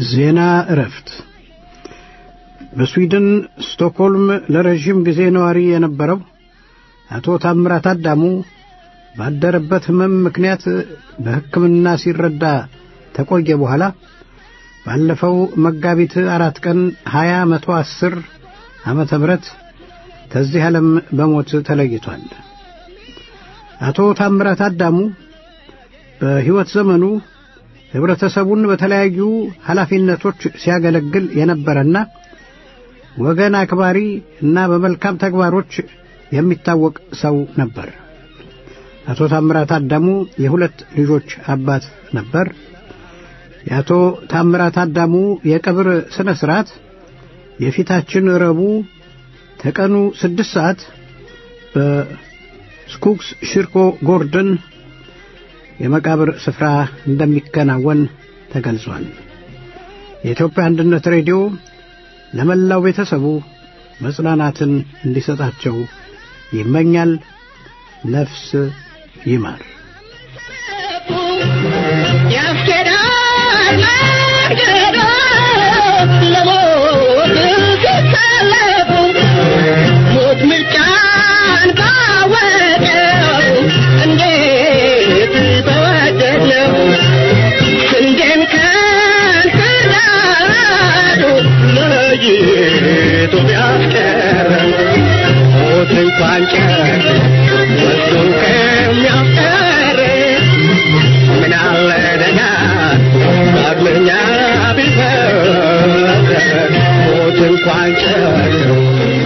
ዜና እረፍት በስዊድን ስቶክሆልም ለረዥም ጊዜ ነዋሪ የነበረው አቶ ታምራት አዳሙ ባደረበት ሕመም ምክንያት በሕክምና ሲረዳ ተቆየ በኋላ ባለፈው መጋቢት አራት ቀን ሀያ መቶ አስር ዓመተ ምህረት ከዚህ ዓለም በሞት ተለይቷል። አቶ ታምራት አዳሙ በሕይወት ዘመኑ ኅብረተሰቡን በተለያዩ ኃላፊነቶች ሲያገለግል የነበረና ወገን አክባሪ እና በመልካም ተግባሮች የሚታወቅ ሰው ነበር። አቶ ታምራት አዳሙ የሁለት ልጆች አባት ነበር። የአቶ ታምራት አዳሙ የቀብር ሥነ ሥርዓት የፊታችን ረቡዕ ተቀኑ ስድስት ሰዓት በስኩክስ ሽርኮ ጎርደን የመቃብር ስፍራ እንደሚከናወን ተገልጿል። የኢትዮጵያ አንድነት ሬዲዮ ለመላው ቤተሰቡ መጽናናትን እንዲሰጣቸው ይመኛል። ነፍስ ይማር። ያስኬዳል መንገዶ ለሞት ሲሰለፉ ሞት ምርጫን ባወቀው እንዴት በወደድነው ስንዴን ከንክርዳዱ ለይቶ ቢያስቀረን ሞት እንኳን ጨር ወስዶ ከሚያስቀር ምን አለ ደጋ ዳግመኛ ቢፈጠር ሞት እንኳን ጨር